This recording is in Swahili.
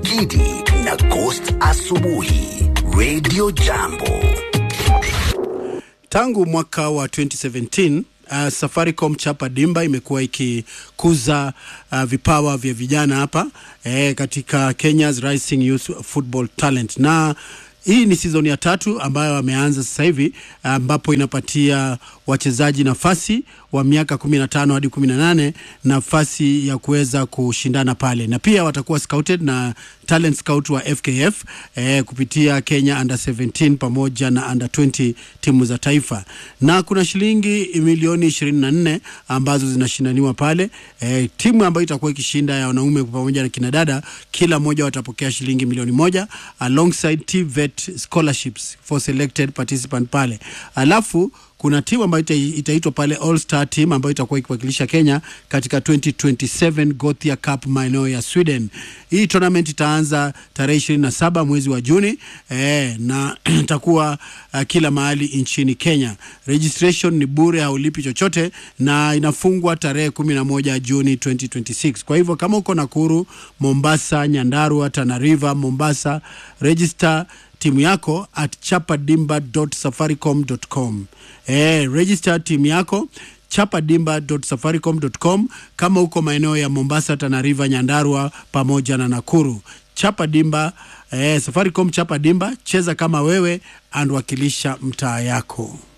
Gidi na Ghost Asubuhi, Radio Jambo. Tangu mwaka wa 2017 uh, Safaricom Chapa Dimba imekuwa ikikuza uh, vipawa vya vijana hapa eh, katika Kenya's Rising Youth Football Talent na hii ni season ya tatu ambayo ameanza sasa hivi ambapo inapatia wachezaji nafasi wa miaka 15 hadi 18 nafasi ya kuweza kushindana pale, na pia watakuwa scouted na talent scout wa FKF eh, kupitia Kenya under 17 pamoja na under 20 timu za taifa, na kuna shilingi milioni 24 ambazo zinashindaniwa pale. Eh, timu ambayo itakuwa ikishinda ya wanaume pamoja na kinadada, kila mmoja watapokea shilingi milioni moja alongside TVET scholarships for selected participant pale, alafu kuna timu ambayo ita- itaitwa pale All Star team ambayo itakuwa ikiwakilisha Kenya katika 2027 Gothia Cup maeneo ya Sweden. Hii tournament itaanza tarehe 27 mwezi wa Juni eh, na itakuwa uh, kila mahali nchini Kenya. Registration ni bure, haulipi chochote na inafungwa tarehe 11 Juni 2026. Kwa hivyo kama uko Nakuru, Mombasa, Nyandarua, Tana River, Mombasa, register timu yako at chapadimba.safaricom.com. Eh, register timu yako chapadimba.safaricom.com kama uko maeneo ya Mombasa, Tana River, Nyandarua pamoja na Nakuru. Chapa Dimba, eh, Safaricom Chapa Dimba, cheza kama wewe and wakilisha mtaa yako.